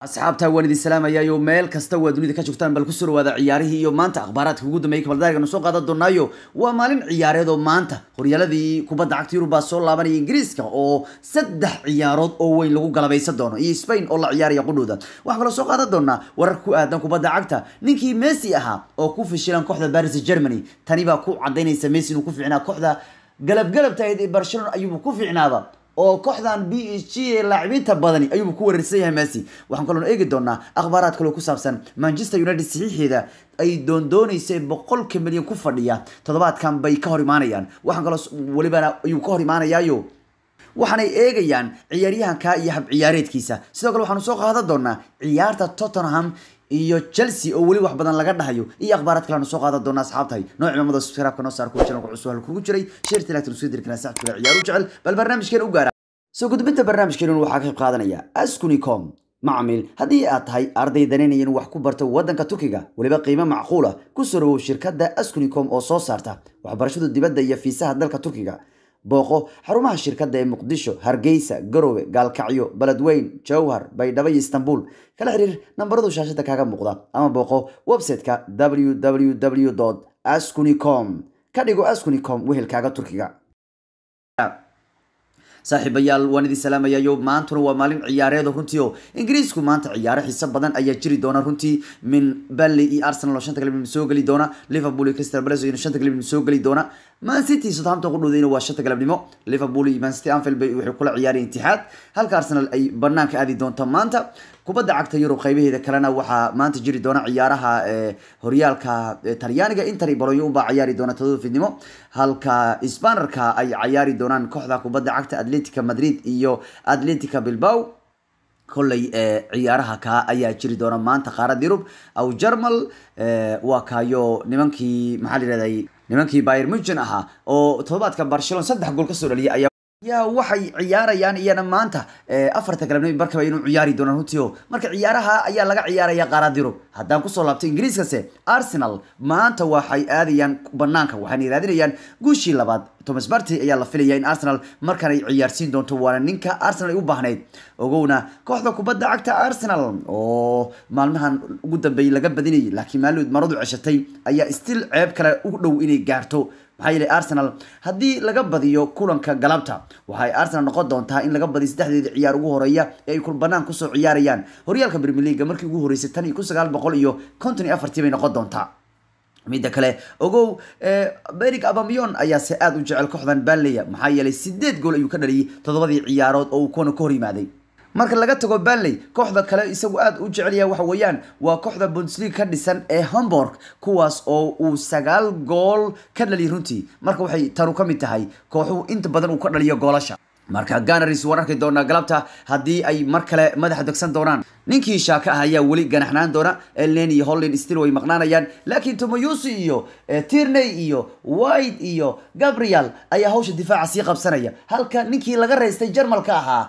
asxaabta waan idin salaamayayo meel kasta waa dunida ka joogtaan bal kusoo dhawaada ciyaarihii iyo maanta akhbaaraadka ugu dambeeyay kabaldaagan soo qaadan doonaayo waa maalin ciyaareed oo maanta horyaaladii kubadda cagta yurub baa soo laabanaya ingiriiska oo saddex ciyaarood oo weyn lagu galabaysan doono iyo spain oo la ciyaaraya qudhooda waxaan kaloo soo qaadan doonaa warar ku aadan kubadda cagta ninkii messi ahaa oo ku fishilan kooxda paris germany tani baa ku cadaynaysa messi inuu ku fiicnaa kooxda galabgalabta ahayd ee barcelona ayuuba ku fiicnaaba oo kooxdan b h g ee laacibiinta badani ayuuba ku weerarsan yahay messi waxaan kaloo eegi doonaa akhbaaraad kaloo ku saabsan manchester united saxiixeeda ay doondooneysay boqolka milyan ku fadhiya toddobaadkan bay ka hor imaanayaan waxaan kaloo welibana ayuu ka hor imaanayaayo waxaanay eegayaan ciyaaryahanka iyo hab ciyaareedkiisa sidoo kale waxaanu soo qaadan doonaa ciyaarta tottenham iyo chelsea oo weli wax badan laga dhahayo iyo akhbaaraad kale aanu soo qaadan doona asxaabtahay nooc cimaamada subscribe-ka noo saar kuwa channelka cusub halkugu jiray sheerta lagtan usoo diri karaa saxabtula ciyaaru jecel bal barnaamijkeena u gaara soo gudbinta barnaamijkeena waxaa ka qayb qaadanaya askunicom macmiil haddii aad tahay arday danaynaya inuu wax ku barto waddanka turkiga weliba qiimo macquula ku soo dhawow shirkadda askunicom oo soo saarta waxbarashada dibadda iyo fiisaha dalka turkiga booqo xarumaha shirkadda ee muqdisho hargeysa garowe gaalkacyo beledweyn jowhar baydhabo iyo istanbul kala xiriir nambaradu shaashada kaaga muuqda ama booqo website-ka www ascunicom ka dhigo ascunicom wehelkaaga turkiga saaxiibayaal waan idin salaamayayo maantuna waa maalin ciyaareed runtii oo ingiriisku maanta ciyaaro xiiso badan ayaa jiri doona runtii min bally iyo arsenal oo shanta galabnimo soo geli doona liverpool iyo crystal palace oo shanta galabnimo soo geli doona man city southampton ku dhowdayna waa shanta galabnimo liverpool iyo man city anfield bay waxay kula ciyaareen itixaad halka arsenal ay banaanka aadi doonto maanta kubadda cagta yurub qaybaheeda kalena waxaa maanta jiri doona ciyaaraha horyaalka talyaaniga inter iyo bolonyo unbaa ciyaari doona todoba fidnimo halka sbanerka ay ciyaari doonaan kooxda kubadda cagta atletica madrid iyo atletica bilbao kolley ciyaaraha kaa ayaa jiri doona maanta qaarada yurub aw jarmal waa kaayo nimankii maxaa la yihahday nimankii bayer mugen ahaa oo todobaadka barcelona saddex gool kasoo dhaliyay ayaa yaa waxay ciyaarayaan iyana maanta afarta galabnimo barkaba inuu ciyaari doonaan runtii o marka ciyaaraha ayaa laga ciyaaraya qaarad yurub haddaan kusoo laabtay ingiriiskase arsenal maanta waxay aadayaan banaanka waxayna raadinayaan guushii labaad thomas barty ayaa la filaya in arsenal markan ay ciyaarsiin doonto waana ninka arsenal ay u baahnayd ogowna kooxda kubadda cagta arsenal oo maalmahan ugu dambeeyey laga badinayay laakiin maalmood maradu ceshatay ayaa still ceeb kale u dhow inay gaarto maxaa yeelay arsenal haddii laga badiyo kulanka galabta waxay arsenal noqon doontaa in laga badiyo saddexdeeda ciyaar ugu horeeya ee ay banaan kusoo ciyaarayaan horyaalka premier leaga markii ugu horeysay tan iyo kun sagaal boqol iyo konton iyo afartii bay noqon doontaa midda kale ogow berig abamion ayaa se aada u jecel kooxdan banleya maxaa yeelay sideed gool ayuu ka dhaliyay toddobadii ciyaarood oo uu kuwana ka hor yimaaday marka laga tago banley kooxda kale isagu aada u jecelyaha waxa weeyaan waa kooxda bundesliga ka dhisan ee homburg kuwaas oo uu sagaal gool ka dhaliyay runtii marka waxay tanu ka mid tahay kooxuhu inta badan uu ka dhaliyo goolasha marka ganaris waan arki doonaa galabta haddii ay mar kale madaxa degsan doonaan ninkii shaaka ah ayaa weli ganaxnaan doona elnen iyo hollin still way maqnaanayaan laakiin tomoyusi iyo tirney iyo white iyo gabriel ayaa hawsha difaaca sii qabsanaya halka ninkii laga reystay jarmalka ahaa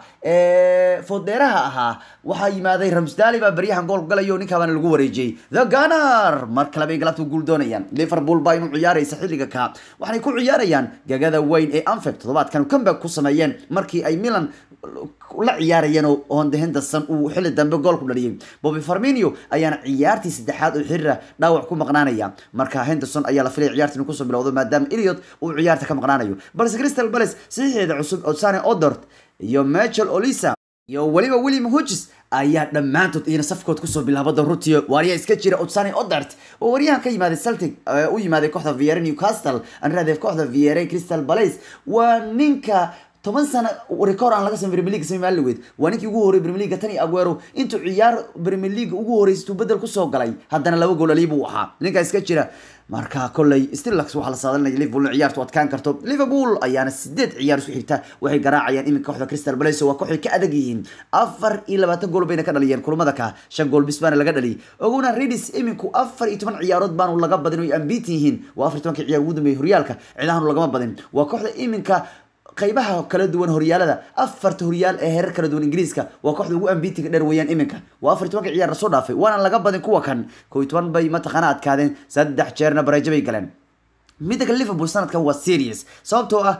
fodeeraha ahaa waxaa yimaaday ramsdali baa baryahan gool galayo ninkaabana lagu wareejiyey the ganar mar kale bay galabta guul doonayaan liverpool baa inuu ciyaaraysa xilliga ka waxaanay ku ciyaarayaan gagada weyn ee anfield toddobaadkan comeback ku sameeyeen markii ay milan la ciyaarayeen oo honde henderson uu xilli dambe gool ku dhaliyay bobby farminio ayaana ciyaartii saddexaad oo xiriira dhaawac ku maqnaanaya marka henderson ayaa la filaya ciyaarta inuu kusoo bilowdo maadaama eliot uu ciyaarta ka maqnaanayo balse crystal palace saxiixeeda cusub odsane odort iyo michael olisa iyo weliba william hodges ayaa dhammaantood iyana safkood kusoo bilaabada runtii waaryaa iska jira odsane odart oo waryahan ka yimaaday celtic u yimaaday kooxda viere newcastle anradeef kooxda viere crystal palace waa ninka toban sano record aan laga sameyn premier league samey maalin weyd waa ninkii ugu horreeyay premier league tani aguero intuu ciyaar premier league ugu horreysay tuu bedel kusoo galay haddana laba gool aliy buu ahaa ninkaa iska jira marka kolley stillax waxaa la saadalinaya liverpool in ciyaartu adkaan karto liverpool ayaana sideed ciyaar isku xigta waxay garaacayaan iminka kooxda crystal palace waa kooxay ka adag yihiin afar iyo labaatan gool bayna ka dhaliyeen kulamada ka shan gool bis baana laga dhaliyay ogowna redis iminku afar iyo toban ciyaarood baanu laga badin oo ay ambiit yihiin waa afar iyo tobankii ciyaar ugu dambeeyay horyaalka ciidahanu lagama badin waa kooxda iminka qaybaha kala duwan horyaalada afarta horyaal ee heerar kala duwan ingiriiska waa kooxda ugu ambitiga dheer weeyaan iminka waa afar tobanka ciyaar lasoo dhaafay waana laga badin kuwa kan kow iyo toban bay mataqaana adkaadeen saddex jeerna bareejo bay galeen midda kale liverpool sanadkan waa serious sababtoo ah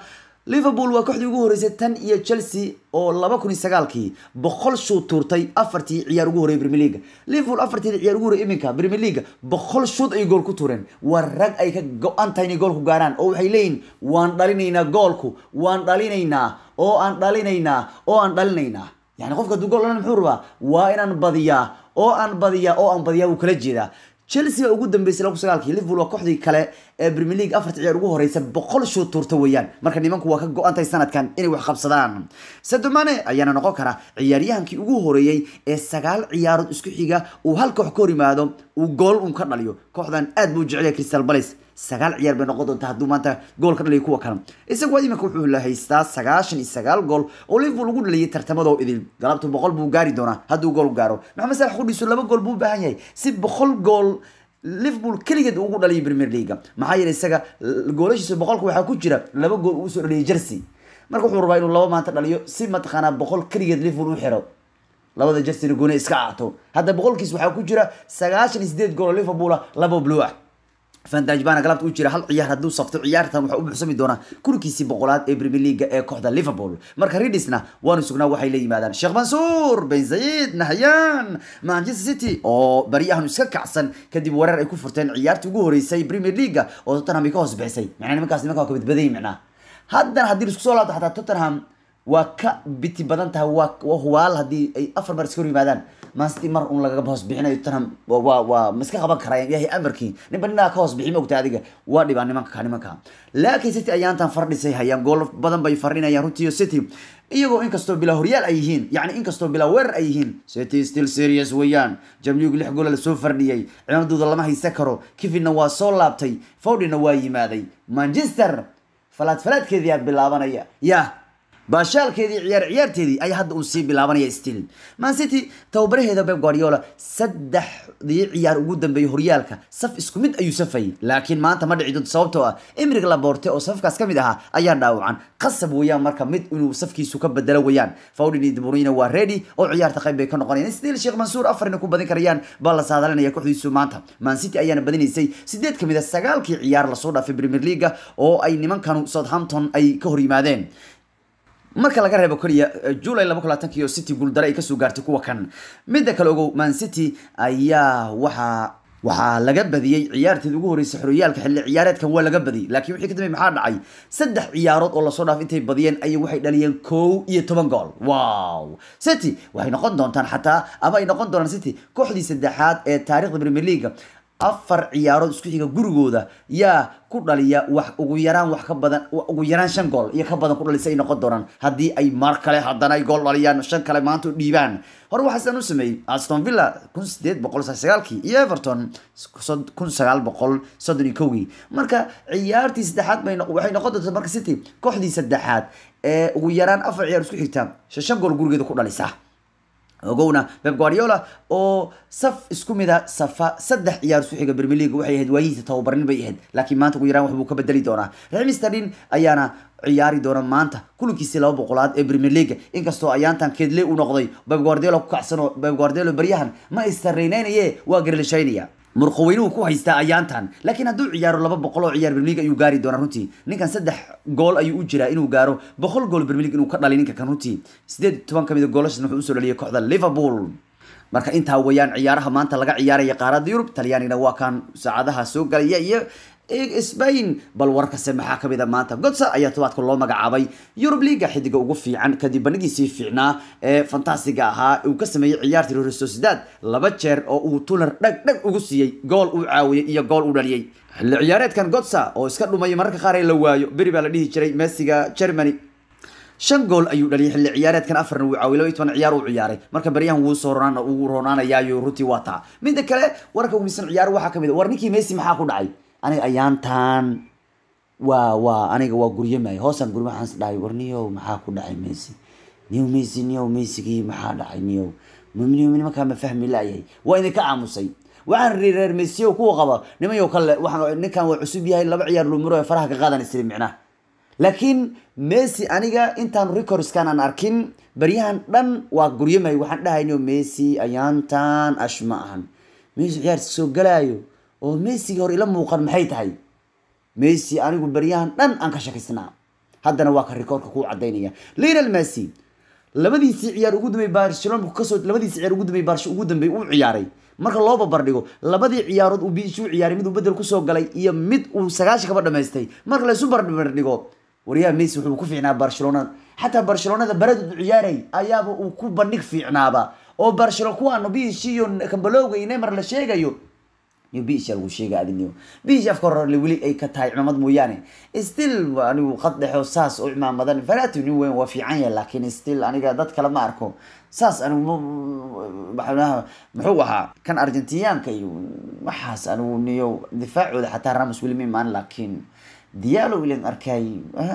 liverpool waa kooxdii ugu horeysay tan iyo chelsea oo laba kun iyo sagaalkii boqol shuud tuurtay afartii ciyaar ugu horreeyay premier league liverpool afartii ciyaar ugu horreeyay iminka premier league boqol shuud ay gool ku tuureen waa rag ay ka go-an tahay inay goolku gaaraan oo waxay leeyihin waan dhalinaynaa goolku waan dhalinaynaa oo aan dhalinaynaa oo aan dhalinaynaa yani qofka hadduu gool dhalan muxuu rabaa waa inaan badiyaa oo aan badiyaa oo aan badiyaa wuu kala jeedaa chelsea ugu dambeysay lagu sagaalkii liverpool waa kooxdii kale ee premier league afarta ciyaar ugu horeysa boqol shoot tuurta weeyaan marka nimanku waa ka go-antay sanadkan inay wax qabsadaan sadomane ayaana noqon kara ciyaaryahankii ugu horeeyey ee sagaal ciyaarood isku xiga uu hal koox ka hor yimaado uu gool un ka dhaliyo kooxdan aad buu jecel yahay crystal palace sagaal ciyaar bay noqon doontaa hadduu maanta gool ka dhaliyo kuwa kale isagu iminka wuxuu la haystaa sagaashan iyo sagaal gool oo liverpool ugu dhaliyay tartamadoo idil galabtu boqol buu gaari doonaa hadduu gool gaaro maxamed salax qudhiisu laba gool buu u baahan yahay si boqol gool liverpool keligeed ugu dhaliyay premier league maxaa yeelay isaga goolashiisa boqolka waxaa ku jira laba gool uu soo dhaliyay jersey marka wuxuu rabaa inuu laba maanta dhaliyo si mataqaanaa boqol keligeed liverpool u xiro labada jerseyna gooni iska aato hadda boqolkiis waxaa ku jira sagaashan iyo sideed gool oo liverpool ah laba blue ah fantaj baana galabta u jira hal ciyaar hadduu safto ciyaartan waxaa u buuxsami doonaa kulankiisii boqolaad ee premier league ee kooxda liverpool marka ridisna waanu sugnaa waxay la yimaadaan sheekh mansuur ben zayid nahyan manchester city oo baryahan iska kacsan kadib wareer ay ku furteen ciyaartii ugu horeysay premier league oo tottenham ay ka hoos bixisay macnaa nimankaas nimanka waa ka badbadayay macnaa haddana haddii laisku soo laabto xataa tottenham waa ka biti badan tahay waa waa hubaal haddii ay afar mar iska hor yimaadaan mancity mar un lagaga hoos bixinayo tottenham waa waa ma iska qaban karayaan ilaahay amarkii ninba ninaa ka hoos bixi ma ogta adiga waa dhibaan nimanka nimanka laakiin city ayaantan fardhisay hayaan gool badan bay fardhinayaan runtii city iyagoo inkastoo bilaa horyaal ay yihiin yacni inkastoo bilaa weerar ay yihiin city still serious weeyaan jamligu lix goola lasoo fardhiyey cimamadooda lama haysan karo kivinna waa soo laabtay fowdina waa yimaaday manchester falaad falaadkeediyaa bilaabanaya yah baashaalkeedii ciyaar ciyaarteedii ayaa hadda uu sii bilaabanaya still man city tababaraheeda beb guardiola saddexdii ciyaar ugu dambeeyay horyaalka saf isku mid ayuu safayay laakiin maanta ma dhici doonto sababtoo ah emrig laborte oo safkaas ka mid ahaa ayaa dhaawacan qasab weeyaan marka mid inuu safkiisu ka bedelo weeyaan fawdin iyo debruyne waa ready oo ciyaarta qayb bay ka noqonayaan still sheekh mansuur afarina ku badin karayaan baa la saadalinaya kooxdiisu maanta man city ayaana badinaysay sideed kamid a sagaalkii ciyaar lasoo dhaafay premier league oo ay nimankanu southampton ay ka hor yimaadeen marka laga reebo keliya july laba kun labaatanki oo city guuldare ay kasoo gaartay kuwa kan midda kale ogow man city ayaa waxaa waxaa laga badiyey ciyaarteed ugu horeysay xoriyaalka xilli ciyaareedkan waa laga badiyey laakiin wixii ka dambeey maxaa dhacay saddex ciyaarood oo lasoo dhaaf intay badiyeen ayay waxay dhaliyeen kow iyo toban gool wow city waxay noqon doontaan xataa ama ay noqon doonaan city kooxdii saddexaad ee taarikhda premier league afar ciyaarood isku xiga gurigooda yaa ku dhaliya wax ugu yaraan wax ka badan ugu yaraan shan gool iyo ka badan ku dhalisa ay noqon doonaan haddii ay mar kale haddana ay gool dhaliyaan shan kale maanta u dhiibaan hore waxaa sidaan u sameeyey aston villa kun sideed boqol sagaalkii iyo everton kun sagaal boqol soddon iyo kowgii marka ciyaartii saddexaad bay waxay noqon doontaa marka city kooxdii saddexaad ee ugu yaraan afar ciyaar isku xigta shan gool gurigeeda ku dhalisa ogowna beb guardiola oo saf isku mida safa saddex ciyaar isku xiga premier league waxay ahayd waayihiisa tababarnin bay ahayd laakiin maanta ugu yaraan waxbuu ka bedeli doonaa raxim stadin ayaana ciyaari doona maanta kulankiisii laba boqolaad ee premier league inkastoo ayaantan keedle u noqday beb guardiola ku kacsanoo beb guardiola baryahan ma istarreynaynaye waa garalishaynaya murqaweynuhu ku haystaa ayaantan laakiin hadduu ciyaaro laba boqol oo ciyaar premier league ayuu gaari doonaa runtii ninkan saddex gool ayuu u jiraa inuu gaaro boqol gool premier league inuu ka dhaliy ninka kan runtii sideed toban kamid a goolashaasna wuxuu usoo dhaliyay kooxda liverpool marka intaa weeyaan ciyaaraha maanta laga ciyaaraya qaaradda yurub talyaanina waa kan saacadaha soo galaya iyo spain bal warkase maxaa kamid a maanta godsa ayaa tobaadka loo magacaabay yurub liga xidiga ugu fiican kadib bandhigiisii fiicnaa ee fantasiga ahaa uu ka sameeyey ciyaartii real sociedad laba jeer oo uu tuner dhag dhag ugu siiyey gool uu caawiyey iyo gool uu dhaliyey xilli ciyaareedkan godsa oo iska dhumaya mararka qaar ee la waayo beri baa la dhihi jiray messiga germany shan gool ayuu dhaliyay xilli ciyaareedkan afarna wuu caawiyay laba iyo toban ciyaar uu ciyaaray marka baryahan wuu soo ronaan uu roonaanayaayo runtii waa taa midda kale warka ugu misan ciyaar waxaa kamid a war ninkii messi maxaa ku dhacay aniga ayaantan waa waa aniga waa guryamay hoosaan guryo waxaan is dhahay war niyow maxaa ku dhacay messi niyow messi niyow messigii maxaa dhacay niyow niyow nimankaa ma fahmi laayahay waa idinka aamusay waxaan ri reer messi kuwa qaba nimayow kale waxaan ninkan waa cusub yahay laba ciyaar lumiro ee faraha ka qaadan isiri micnaha laakiin messi aniga intaan recordskan aan arkin baryahan dhan waa guryamay waxaan dhahayno messi ayaantan ash ma ahan messi ciyaarta soo galaayo oo messiga hor ila muuqan maxay tahay messi anigu baryahan dhan aan ka shakisnaa haddana waa ka rikoorka kuu cadaynaya lionel messi labadiisii ciyaar ugu dambeeyay barcelona kasoo labadiisii ciyaar ugu dambeeyay barcelona ugu dambeeyay uu ciyaaray marka loo babardhigo labadii ciyaarood uu biishi u ciyaaray mid uu bedel kusoo galay iyo mid uu sagaashan kaba dhamaystay marka la isu barbardhigo waryaha messi wuxuu ku fiicnaa barcelona xataa barcelonada baradu u ciyaaray ayaaba uu ku bandhig fiicnaaba oo barcelona kuwaanu biishi iyo kambalowga iyo neymar la sheegayo iyo biish lagu sheega adiniyo biish afka hore weli ay ka tahay cimaamad mooyaane still anigu qad dhexo saas u cimaamadan farati nin weyn waa fiican yahay laakiin still aniga dad kale ma arko saas anigu maxaa muxuu ahaa kan argentiniyaanka iyo waxaas anigu niyo difaacooda xataa ramos weli ma imaan laakiin diyaalo ilan arkay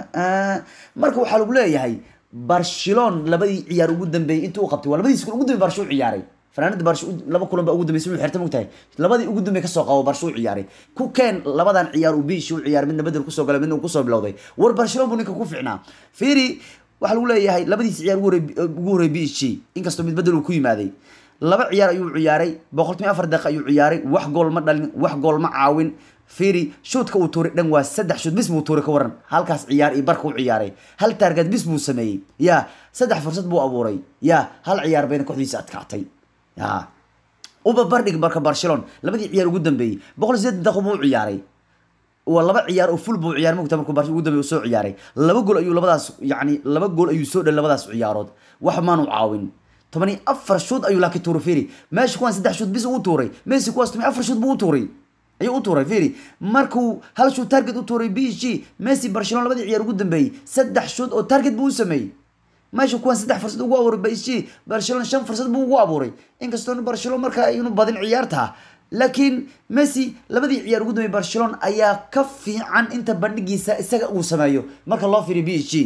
marka waxaa lagu leeyahay barcelon labadii ciyaar ugu dambeeyay intuu u qabtay waa labadiis ugu dambeey barsho u ciyaaray fanaanada barsho laba kulan baa ugu dambeysay inuu xirta mogtahay labadii ugu dambeey kasoo qabo barsho u ciyaaray ku keen labadan ciyaar uu biishi u ciyaaray midna bedel kusoo galay midna uu kusoo bilowday war barcelona buu ninka ku ficnaa fiiri waxaa lagu leeyahay labadiisi ciyaar ugu horey biishi inkastoo mid bedel uu ku yimaaday laba ciyaar ayuu ciyaaray boqolkiiba afar daqiiqa ayuu ciyaaray wax gool ma dhalin wax gool ma caawin fiiri shuudka uu tuuray dhan waa saddex shuud bis buu tuuray ka waran halkaas ciyaar iyo barka u ciyaaray hal taarget bis buu sameeyey ya saddex fursad buu abuuray ya hal ciyaar bayna kooxdiisa adkaatay ya uba bardhig marka barcelona labadii ciyaar ugu dambeeyey boqol iyo sideetan daqiiq buu u ciyaaray waa laba ciyaar oo full buu ciyaaray mogta markuu barcelona ugu dambeeyey uu soo ciyaaray laba gool ayuu labadaas yacni laba gool ayuu soo dhalay labadaas ciyaarood wax maanu caawin toban iyo afar shuud ayuu laakiin tuuray fiiri meesha kuwaan saddex shuud bis uu tuuray messi kuwaas toban iyo afar shuud buu u tuuray ayuu u tuuray fiiri markuu hal shuud target u tuuray b g messi barcelona labadii ciyaar ugu dambeeyey saddex shuud oo target buu u sameeyey meesha kuwaan saddex fursad ugu abuuray b g barcelona shan fursad buu ugu abuuray inkastoo barcelona markaa aynu badin ciyaarta laakiin messi labadii ciyaar ugu dambeeyey barcelona ayaa ka fiican inta bandhigiisa isaga uu sameeyo marka loo fiiriyo b g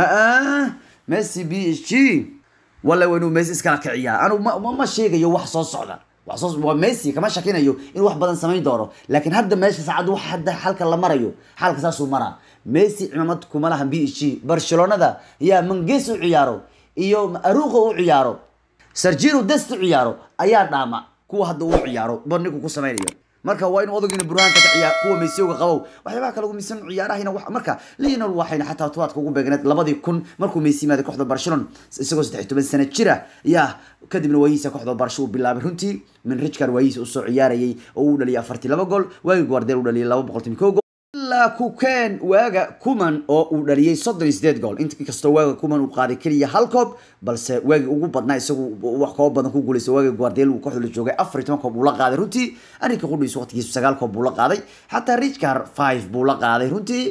messi b g walla waa inuu messi iskala kiciyaa anu ma sheegayo wax soo socda waa messi kama shakinayo inuu wax badan samayn doono laakiin hadda meesha saacad wax hadda xalka la marayo xalka saasuu maraa messi cimaamad kuma lahan b g barcelonada yaa manges u ciyaaro iyo aruqo u ciyaaro sargino dest u ciyaaro ayaa dhaama kuwa hadda uu ciyaaro bandhigu ku samaynayo marka waa inuu odagiina burhaanka ka ciyaar kuwa meysiyowga qabow waxyaabaha kale ugu miisan ciyaarahayna marka lionel waxayna xataa tobaadka ugu beegneed labadii kun markuu meysi yimaaday kooxda barcelona isagoo saddex toban sano jira yaa kadibna waayihiisa kooxda barsho uu bilaabay runtii min richcard waayihiisa usoo ciyaarayay oo uu dhaliyay afartii laba gool waagi guardel uu dhaliyay laba boqol timi kow gool ilaa kukeen waaga kuman oo uu dhaliyay soddon iyo sideed gool inkastoo waaga kuman uu qaaday keliya hal koob balse waagi ugu badnaa isagu wax koob badan ku guulaysa waaga guardel uu kooxda la joogay afar iyo toban koob buu la qaaday runtii arinka qudhiisu waqtigiisu sagaal koob buu la qaaday xataa richcard five buu la qaaday runtii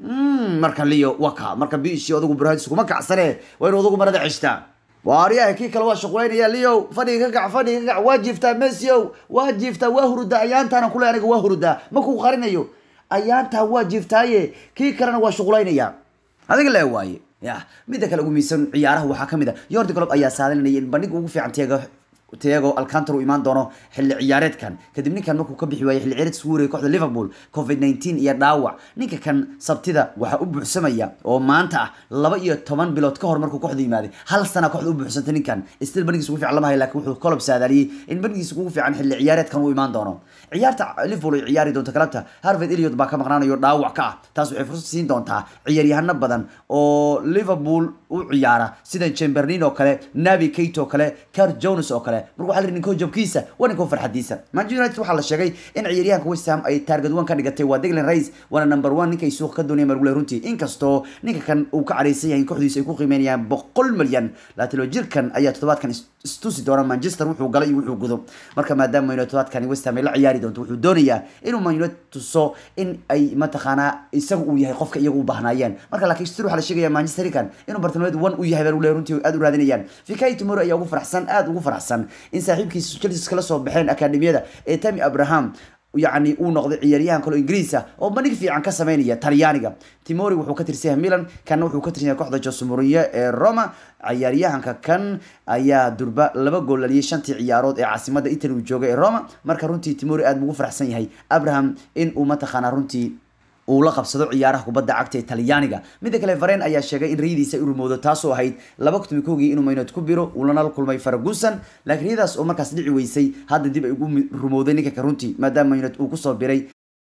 marka leo waka marka biishi odagu burhaadisu kuma kacsane waa inuu odagu marada ceshtaa waaryaha kii kale waa shuqulaynaya leo fadhiga ka kac fadhiga ka kac waa jiiftaa messiow waa jiiftaa waa hurudaa ayaantaana kule aniga waa hurudaa makuu qarinayo ayaantaa waa jiiftaaye kii kalena waa shuqulaynaya adiga lee waaye ya midda kale ugu miisan ciyaaraha waxaa kamid a yordi colob ayaa saadalinaya in bandhiga ugu fiican teega tiago alcantar uu imaan doono xilli ciyaareedkan kadib ninkan markuu ka bixi waayay xilli ciyaareed isku warayay kooxda liverpool covid 19 iyo dhaawac ninka kan sabtida waxaa u buuxsamaya oo maanta ah laba iyo toban bilood ka hor markuu kooxda yimaaday hal sana kooxda u buuxsantay ninkan still bandhigiisa ugu fiican lama hayo laakiin wuxuu kolob saadaaliyey in bandhigiisa ugu fiican xilli ciyaareedkan uu imaan doono ciyaarta liverpool ay ciyaari doonto galabta harvard eliot baa ka maqnaanayo dhaawac ka ah taas waxay fursad siin doontaa ciyaaryahano badan oo liverpool u ciyaara sida chamberlain oo kale navi kate oo kale car jones oo kale marka waxaa la ninko jabkiisa waa ninko farxadiisa manchester united waxaa la sheegay in ciyaaryahanka west ham ay target one ka dhigatay waa declan rice waana number one ninka ay suuqa ka doonayaan margule runtii inkastoo ninka kan uu ka careysan yahay in kooxdiisa ay ku qiimeynayaan boqol milyan laatilo jirkan ayaa toddobaadkan istusi doona manchester wuxuu galay iyo wuxuu gudo marka maadaama man toddobaadkan west ham ay la ciyaari doonto wuxuu doonayaa inuu man united tuso in ay mataqaanaa isaga uu yahay qofka iyagu u bahnaayeen marka laakiin stir waxaa la sheegaya manchester kan inuu bartilmaameed one u yahay baa lagu runtii aad u raadinayaan fikai tomorrow ayaa ugu faraxsan aad ugu faraxsan in saaxiibkiisa chelsea kala soo baxeen akademiyada ee tami abraham yacni uu noqday ciyaaryahan kale ingiriisa oo bandhig fiican ka sameynaya talyaaniga timori wuxuu ka tirsan yahay milan kanna wuxuu ka tirsan yahay kooxda jose mourinho ee roma ciyaaryahanka kan ayaa durba laba gool dhaliyay shantii ciyaarood ee caasimada italy uu joogay ee roma marka runtii timori aad buu ugu faraxsan yahay abraham in uu mataqaanaa runtii uu la qabsado ciyaaraha kubadda cagta ee talyaaniga midda kale varen ayaa sheegay in riyadiisa ay u rumowdo taasoo ahayd laba kutumi koogii inuu maynod ku biro uulana la kulmay faragusan laakiin riyadaas oo markaas dhici weysay hadda dib ay ugu rumowday ninka ka runtii maadaama maynod uu kusoo biray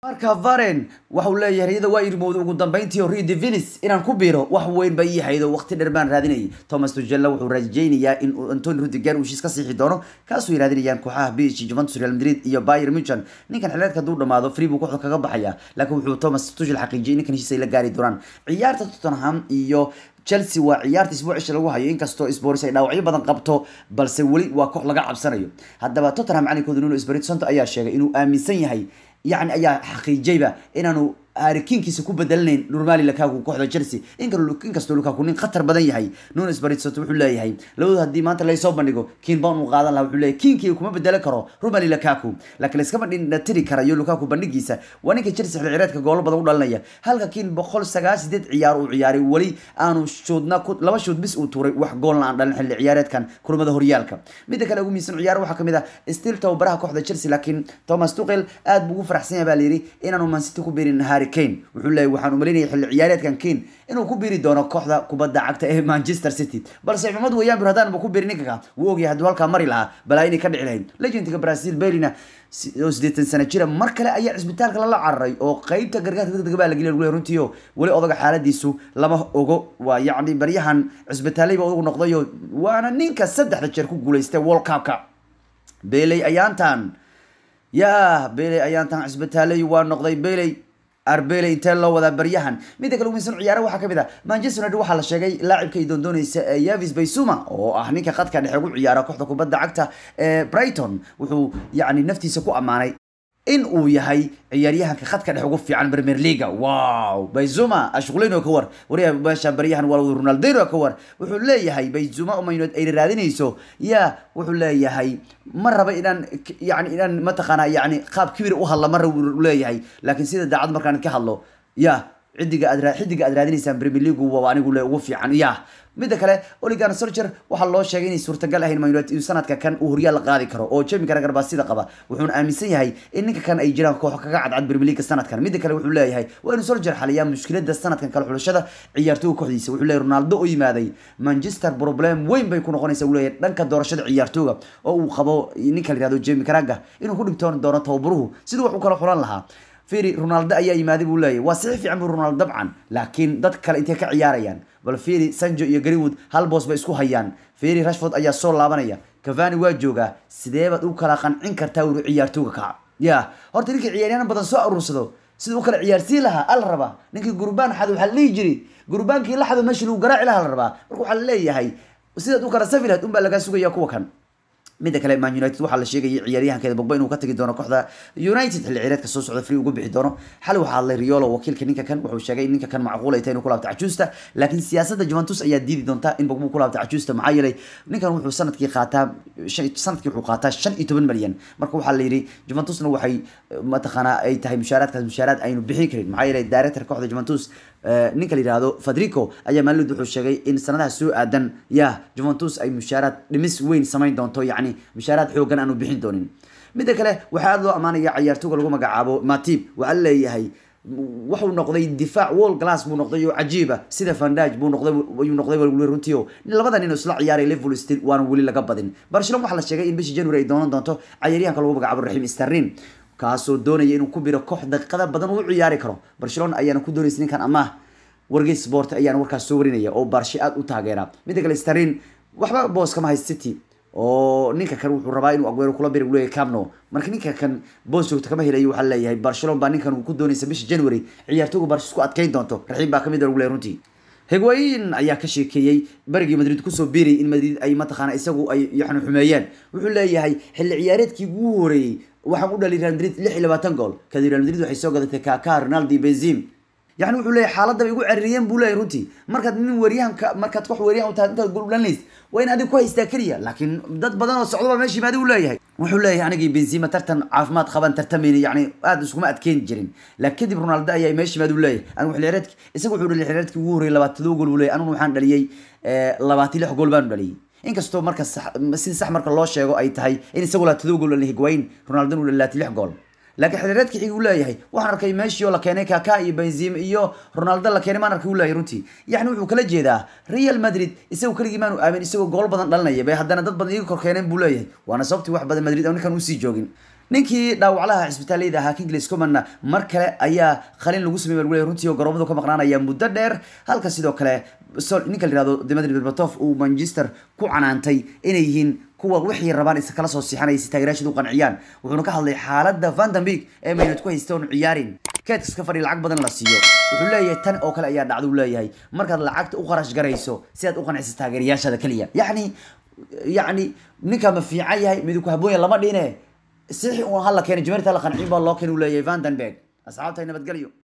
marka varen waxau leeyahay riyada waa irmowda ugu dambeyntii oo rio devinis inaan ku biiro wax weyn ba ii haydo waqti dheer baan raadinayay thomas tugella wuxuu rajaynayaa in antoni rudiger uu heshiis ka siixi doono kaasoo ay raadinayaan kooxaha bh juventus real madrid iyo bayer muchan ninkan xilireedka hadduu dhamaado free buu kooxda kaga baxaya laakiin wuxuu thomas tuchel xaqiijiyay ninkan heshiis ay la gaari doonaan ciyaarta tottenham iyo chelsea waa ciyaarta isbuucisha lagu hayo inkastoo spors ay dhaawacyo badan qabto balse weli waa koox laga cabsanayo haddaba tottenham macalinkooda nuno espirito santo ayaa sheegay inuu aaminsan yahay yani ayaa xaqiijayba inaanu arikiinkiisa ku bedelanayn normali lakaku kooxda chelsea inkastoo lukaku nin khatar badan yahay nuno espirito santo wuxuu leeyahay labadu haddii maanta laysoo bandhigo kiin baan uu qaadan laha wuxuu leeyahay kiinkii kuma bedelan karo romali lakaku laakiin laiskama dhinatiri karayo lukaku bandhigiisa waa ninka chelsea xilli cireedka goolo badan u dhalinaya halka kiin boqol sagaal sideed ciyaar uu ciyaaray weli aanu shoodna laba shood bis uu tuuray wax goolna aan dhalin xilli ciyaareedkan kulamada horyaalka midda kale ugu miisan ciyaar waxaa kamid ah still tababaraha kooxda chelsea laakiin thomas tuchel aad buu ugu faraxsan yahay baa layidhi inaanu mancity ku biirin harry kane wuxuu leeyahy waxaan umaleynaya xilli ciyaareedkan kane inuu ku biiri doono kooxda kubadda cagta ee manchester city balse cimamad weeyaan bir haddaan ba ku biiri ninka wuu ogyahay hadduu halkaa mari lahaa balaa inay ka dhici lahayd legendka brazil bailina oo sideetan sano jira mar kale ayaa cisbitaalka lala cararay oo qeybta gargaarka degdega baa la geliya lagu leeyahay runtii oo weli odaga xaaladiisu lama ogo waa yacni baryahan cisbitaalayba odagu noqdayo waana ninka saddexda jeer ku guuleystay world cupka beley ayaantan yaa beley ayaantan cisbitaalay waa noqday beley arbele intee loo wadaa baryahan midda kale umisan ciyaare waxaa kamid ah manchester united waxaa la sheegay laacibka ay doondooneysa yavis baysuma oo ah ninka khadka dhexe ugu ciyaara kooxda kubadda cagta ee brighton wuxuu yacni naftiisa ku ammaanay in uu yahay ciyaaryahanka khadka dhex ugu fiican premier leaga wow bayzuma ashquleyno ka war wariya meesha baryahan waa ronaldino ka war wuxuu leeyahay bayzuma uma united ay raadinayso ya wuxuu leeyahay ma raba inaan yani inaan mataqaana yani qaab kibir u hadla ma raba leeyahay laakiin sida daacad markaan ka hadlo ya xidiga aad xidiga aad raadinaysaan premier league waa anigu le ugu fiican ya midda kale oligan soldier waxaa loo sheegay inay suurtagal ahayn man united sanadka kan uu horyaal la qaadi karo oo jemi karagar baa sida qaba wuxuuna aaminsan yahay in ninka kan ay jiraan koox kaga cadcad premier league sanadkan midda kale wuxuu leeyahay waa inuu soldier xaliyaa mushkilada sanadkan kale xulashada ciyaartooga kooxdiisa wuxuu leeyahay ronaldo oo yimaaday manchester problem weyn bay ku noqonaysa uu leeyahay dhanka doorashada ciyaartooga oo uu qabo ninka la yihahdo jemi karaga inuu ku dhibtoon doono tababaruhu siduu wax u kala xulan lahaa firi ronaldo ayaa yimaaday buu leeyahy waa sixi fiican bu ronaldo dabcan laakiin dad kale intay ka ciyaarayaan bal firi sanjo iyo greenwood hal boos bay isku hayaan firi rashford ayaa soo laabanaya cavani waa joogaa sidee baad u kala qancin kartaa wuri ciyaartooga ka ya horta ninkii ciyaaryahan badan soo aruursado sida u kala ciyaarsiin lahaa ala rabaa ninkii gurbaan xad waxaa la dhihi jiri gurbaankii la xado meeshii lagu garaaci lahaa la rabaa marka waxaa la leeyahay sidaad u kala safi lahayd unbaa lagaa sugaya kuwa kan midda kale man united waxaa la sheegayay ciyaaryahankeeda bogba inuu ka tagi doono kooxda united xilli cireedka soo socda free ugu bixi doono xal waxaa hadlay riolo wakiilka ninka kan wuxuu sheegay in ninka kan macquul ay tahay inuu ku laabto cajuusta laakiin siyaasadda juventus ayaa diidi doonta in bogba ku laabto cajuusta maxaa yeelay ninkan wuxuu sanadkii qaataa sanadkii wuxuu qaataa shan iyo toban malyan marka waxaa la yidhi juventusna waxay mataqaanaa ay tahay mushaaraadkaas mushaaraad aynu bixin karin maxaa yeelay director kooxda juventus ninka la yihahdo fadrico ayaa maalid wuxuu sheegay in sanadaha soo aadan ya juventus ay mushaaraad dhimis weyn samayn doonto yacni mushaaraad xoogan aanu bixin doonin midda kale waxaa aada loo ammaanaya ciyaartooga lagu magacaabo matib waxaa leeyahay wuxuu noqday difaac wall glass buu noqday oo cajiiba sida vandaj buu noqday ayuu noqday wali runtii oo labada nin oo isla ciyaaray liverpool still waana weli laga badin barcelona waxaa la sheegay in bishii january ay doonan doonto ciyaaryahanka lagu magacaabo raxiim sterlin kaasoo doonaya inuu ku biro koox daqiiqada badan uu ciyaari karo barcelona ayaana ku doonaysa ninkan amaah wargeys sport ayaana warkaas soo warinaya oo barshe aada u taageera midda kale sterlin waxba boos kama hay city oo ninka kan wuxuu rabaa inuu aguero kula biri leeyahay camno marka ninka kan boos joogta kama helayo waxaa leeyahay barcelona baa ninkan uu ku doonaysa bisha january ciyaartooga barshe isku adkeyn doonto raxiim baa kamid lagu leeyahay runtii higwayin ayaa ka sheekeeyey barigii madrid kusoo biirayay in madrid ay mataqaana isagu ay yani xumeeyeen wuxuu leeyahay xilli ciyaareedkii ugu horeeyey waxaan u dhali real madrid lix iyo labaatan gool kadib real madrid waxay soo gadatay kaka ronaldo benzim yani wuxuu leeyahay xaaladda bay igu ceririyeen buu leeyahay runtii markaad nin wariyahanka markaad wax wariyahan u tahay intaad gool dhalinaysa waa in adig ku haystaa keliya laakiin dad badan oo socdo baa meesha yimaada uu leeyahay wuxuu leeyahay anigii benzima tartan caafimaad qaban tartamayna yani aada iskuma adkeyn jirin laakiin kadib ronaldo ayaa meesha yimaada uu leeyahay anigu xilciyaareedki isaga wuxuu dhaliy xilciyaareedkii ugu horreeyay labaatadoo gool buu leeyahay aniguna waxaan dhaliyey labaatan lix gool baanu dhaliyey inkastoo marka sida sax marka loo sheego ay tahay in isagu labaatadoo gool dhaliyay higwayin ronaldo uu labaatan lix gool laakiin xilreedka xigi uu leeyahay waxaan arkay meeshii oo la keenay kaka iyo benzim iyo ronaldo la keenay maan arkay uu leeyahay runtii yacni wuxuu kala jeedaa real madrid isagu keligii maanu aamin isagoo gool badan dhalinaya bay haddana dad badan iga kor keeneen buu leeyahay waana sababtii wax badan madrid oo ninkan usii joogin ninkii dhaawaclaha cisbitaaleyda ahaa kinglis comanna mar kale ayaa qalin lagu sameeyay baa runtii oo garoomadu ka maqnaanaya muddo dheer halka sidoo kale ninka la yihahdo dimitri berbatov uu manchester ku canaantay inay yihiin kuwa wixii rabaan is kala soo siixanaya si taageerayaasheed u qanciyaan wuxuuna ka hadlay xaaladda vandenberg ee maynad ku haysta oon ciyaarin keedkas ka fadhi lacag badan la siiyo wuxuu leeyahay tan oo kale ayaa dhacda uu leeyahay markaad lacagta u qarash garayso si aad u qanciso taageerayaashada keliya yacni yacni ninkaa ma fiican yahay midu ku haboonya lama dhine sixi uun hala keenay jameerta la qancin baa loo keenay uu leeyahay vandenberg asxaabtay nabadgelyo